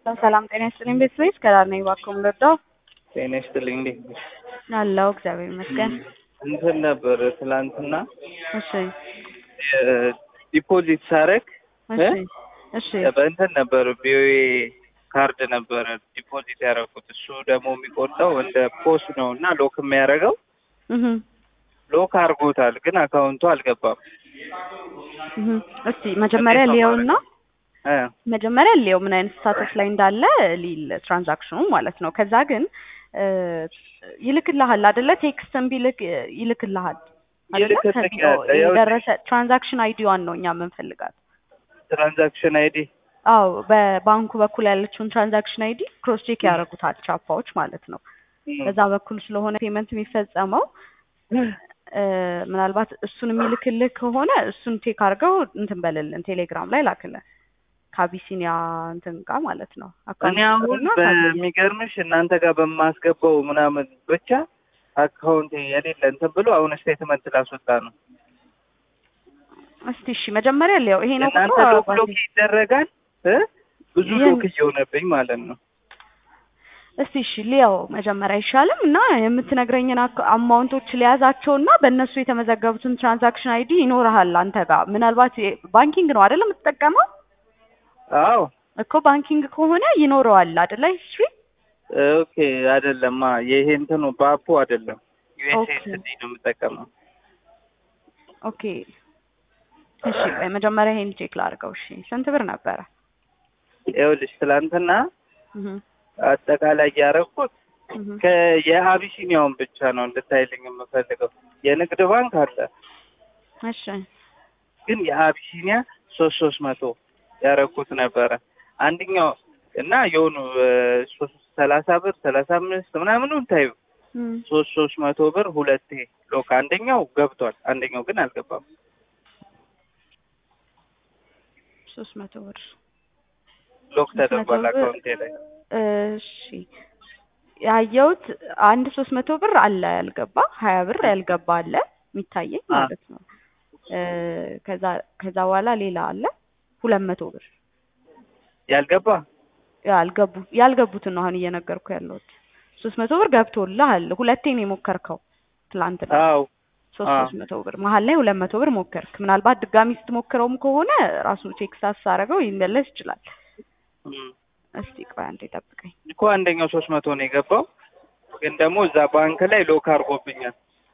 ሰላም ጤና ይስጥልኝ ቤተሰቦች ከዳር ነኝ እባክዎ ልርዳው? ጤና ይስጥልኝ እንዴት ነሽ? አለሁ እግዚአብሔር ይመስገን። እንትን ነበር ትላንትና እሺ ዲፖዚት ሳረግ እሺ እሺ በእንትን ነበር ቪኦኤ ካርድ ነበረ ዲፖዚት ያደረኩት እሱ ደግሞ የሚቆርጠው እንደ ፖስ ነው እና ሎክ የሚያደርገው እህ ሎክ አድርጎታል፣ ግን አካውንቱ አልገባም። እህ እስቲ መጀመሪያ ሊየውና እ መጀመሪያ ሊየው ምን አይነት ስታተስ ላይ እንዳለ ሊል ትራንዛክሽኑ ማለት ነው። ከዛ ግን እ ይልክልሃል አይደለ? ቴክስትም ቢልክ ይልክልሃል አይደለ? ይልክልኛል። ከቢኦ ያው የደረሰ ትራንዛክሽን አይዲዋን ነው እኛ የምንፈልጋት። ትራንዛክሽን አይዲ አዎ በባንኩ በኩል ያለችውን ትራንዛክሽን አይዲ ክሮስ ቼክ ያደርጉታል ቻፓዎች ማለት ነው። በዛ በኩል ስለሆነ ፔመንት የሚፈጸመው እ ምናልባት እሱን የሚልክልህ ከሆነ እሱን ቼክ አድርገው እንትን በልልን ቴሌግራም ላይ ላክልን ከአቢሲኒያ እንትን ጋር ማለት ነው። እኔ አሁን በሚገርምሽ እናንተ ጋር በማስገባው ምናምን ብቻ አካውንት የሌለ እንትን ብሎ አሁን ስቴትመንት ላስወጣ ነው። እስቲ እሺ መጀመሪያ ሊያው ይሄ ነው እናንተ ቁጥሩ ሎክ ሎክ ይደረጋል እ ብዙ ይህን- ሎክ እየሆነብኝ ማለት ነው። እስቲ እሺ ሊያው መጀመሪያ አይሻልም እና የምትነግረኝን አክ- አማውንቶች ሊያዛቸው እና በእነሱ የተመዘገቡትን ትራንዛክሽን አይዲ ይኖርሃል አንተ ጋር ምናልባት የ- ባንኪንግ ነው አይደለም የምትጠቀመው አዎ እኮ ባንኪንግ ከሆነ ይኖረዋል አይደለ ሂስትሪ ኦኬ አይደለማ ይሄ እንትኑ ባፑ አይደለም ኦኬ። ዩኤስኤስዲ ነው የምጠቀመው። ኦኬ እሺ ቆይ መጀመሪያ ይሄን ቼክ ላድርገው እሺ ስንት ብር ነበረ ይኸውልሽ ትላንትና እህ አጠቃላይ ያደረኩት እህ የአቢሲኒያውን ብቻ ነው እንድታይልኝ የምፈልገው። የንግድ ባንክ አለ እሺ ግን የአቢሲኒያ ሶስት ሶስት መቶ ያደረኩት ነበረ አንደኛው እና የሆኑ ሶስት ሰላሳ ብር ሰላሳ አምስት ምናምኑን ታዩ እም ሶስት ሶስት መቶ ብር ሁለቴ ሎክ አንደኛው ገብቷል፣ አንደኛው ግን አልገባም። ሶስት መቶ ብር ሎክ ሶስት መቶ ተደርጓል ብር አካውንቴ ላይ። እሺ ያየሁት አንድ ሶስት መቶ ብር አለ ያልገባ ሀያ ብር ያልገባ አለ የሚታየኝ አ። ማለት ነው እ ከዛ ከዛ በኋላ ሌላ አለ ሁለት መቶ ብር ያልገባ ያልገቡ ያልገቡትን ነው አሁን እየነገርኩ ያለሁት ሶስት መቶ ብር ገብቶልሃል ሁለቴ ነው የሞከርከው ትላንትና አዎ ሶስት አ። ሶስት መቶ ብር መሀል ላይ ሁለት መቶ ብር ሞከርክ ምናልባት ድጋሚ ስትሞክረውም ከሆነ ራሱ ቴክስት አሳረገው ይመለስ ይችላል እም። እስቲ ቆይ አንዴ ጠብቀኝ እኮ አንደኛው ሶስት መቶ ነው የገባው፣ ግን ደግሞ እዛ ባንክ ላይ ሎክ አድርጎብኛል።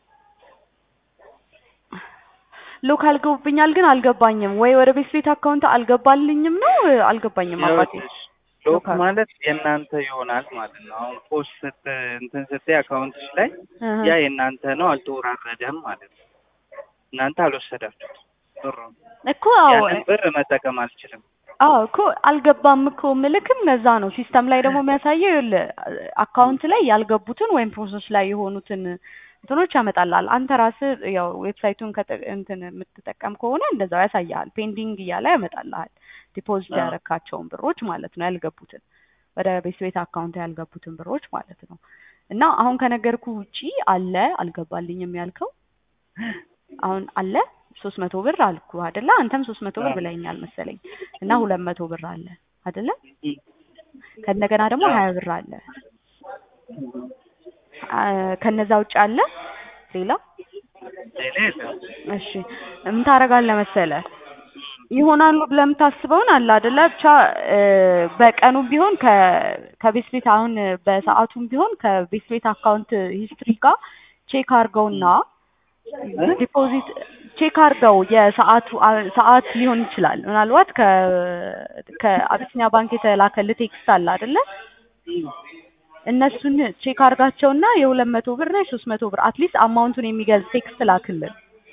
ሎክ አልገቡብኛል ግን አልገባኝም ወይ ወደ ቤት ቤት አካውንት አልገባልኝም ነው አልገባኝም አባቴ ይኸውልሽ ሎክ ሎክ አድርጎ- ማለት የእናንተ ይሆናል ማለት ነው። አሁን ፖስት ስት እንትን ስትይ አካውንትሽ ላይ እህ። ያ የእናንተ ነው፣ አልተወራረደም ማለት ነው። እናንተ አልወሰዳችሁት ብሩን። እኮ አዎ ያንን ብር መጠቀም አልችልም። አዎ እኮ አልገባም እኮ ምልክም ለዛ ነው ሲስተም ላይ ደግሞ የሚያሳየው ይኸውልህ አካውንት ላይ ያልገቡትን ወይም ፕሮሰስ ላይ የሆኑትን እንትኖች ያመጣልሃል አንተ ራስህ ያው ዌብሳይቱን ከጠ- እንትን የምትጠቀም ከሆነ እንደዛው ያሳያል ፔንዲንግ እያለ ያመጣልሃል ዲፖዚት አዎ። ያረካቸውን ብሮች ማለት ነው ያልገቡትን ወደ ቤት ቤት አካውንት ያልገቡትን ብሮች ማለት ነው እና አሁን ከነገርኩ ውጪ አለ አልገባልኝም ያልከው አሁን አለ ሶስት መቶ ብር አልኩ አይደለ አንተም ሶስት መቶ ብር አዎ። ብለኛል መሰለኝ እና ሁለት መቶ ብር አለ አይደለ እም። ከእንደገና ደግሞ አዎ። ሀያ ብር አለ አ፣ ከነዛ ውጭ አለ ሌላ ሌላ የለም። እሺ ምን ታደርጋለህ መሰለህ ይሆናሉ ብለህ የምታስበውን አለ አይደለ ብቻ እ፣ በቀኑም ቢሆን ከ ከቤት ቤት አሁን በሰዓቱም ቢሆን ከቤት ቤት አካውንት ሂስትሪ ጋር ቼክ አድርገውና ዲፖዚት ቼክ አድርገው የሰዓቱ አ- ሰዓት ሊሆን ይችላል ምናልባት ከ ከአቢሲኒያ ባንክ የተላከልህ ቴክስት አለ አይደለ እነሱን ቼክ አድርጋቸውና የሁለት መቶ ብር እና የሶስት መቶ ብር አትሊስት አማውንቱን የሚገልጽ ቴክስት ላክልን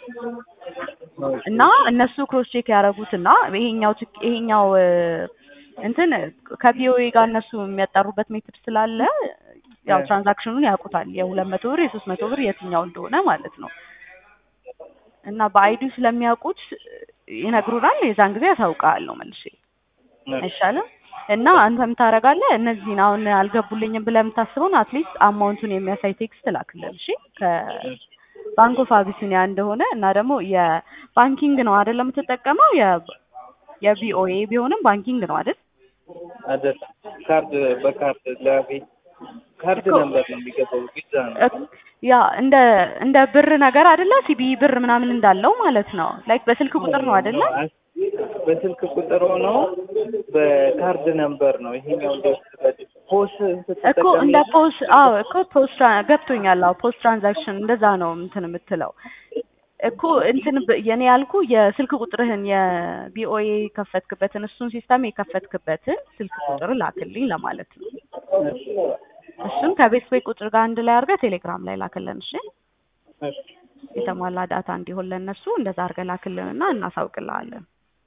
እና እነሱ ክሮስ ቼክ ያደረጉትና ይሄኛው ትክ- ይሄኛው እ፣ እንትን ከቪኦኤ ጋር እነሱ የሚያጣሩበት ሜትድ ስላለ ያው እ። ትራንዛክሽኑን ያውቁታል የሁለት መቶ ብር የሶስት መቶ ብር የትኛው እንደሆነ ማለት ነው እና በአይዲው ስለሚያውቁት ይነግሩናል የዛን ጊዜ ያሳውቃለሁ መልሼ አይሻልም እና አንተ ምን ታደርጋለህ እነዚህን አሁን አልገቡልኝም ብለህ የምታስበውን አትሊስት አማውንቱን የሚያሳይ ቴክስት ላክልን እሺ ከባንክ ኦፍ አቢሲኒያ እንደሆነ እና ደግሞ የባንኪንግ ነው አይደል የምትጠቀመው የ የቪኦኤ ቢሆንም ባንኪንግ ነው አይደል አይደለም ካርድ በካርድ ለቤት ካርድ እኮ- ነበር ነው የሚገባው ቪዛ ነው እ- ያ እንደ እንደ ብር ነገር አይደለ ሲቢ ብር ምናምን እንዳለው ማለት ነው። ላይክ በስልክ ቁጥር ነው አይደለ? በስልክ ቁጥር ሆኖ በካርድ ነምበር ነው ይሄኛው እንደወሰደ ፖስ እኮ እንደ ፖስ አዎ እኮ ፖስት ገብቶኛል። አዎ ፖስት ትራንዛክሽን እንደዛ ነው እንትን የምትለው እኮ እንትን ብ- የኔ ያልኩ የስልክ ቁጥርህን የቢኦኤ የከፈትክበትን እሱን ሲስተም የከፈትክበትን ስልክ ቁጥር ላክልኝ ለማለት ነው። እሱን ከቤት ቤት ቁጥር ጋር አንድ ላይ አድርገህ ቴሌግራም ላይ ላክልን። እሺ የተሟላ ዳታ እንዲሆን ለእነሱ እንደዛ አድርገህ ላክልንና እናሳውቅልሃለን።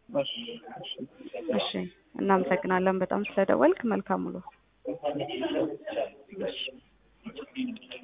እሺ እናመሰግናለን በጣም ስለደወልክ። መልካም ውሎ። እሺ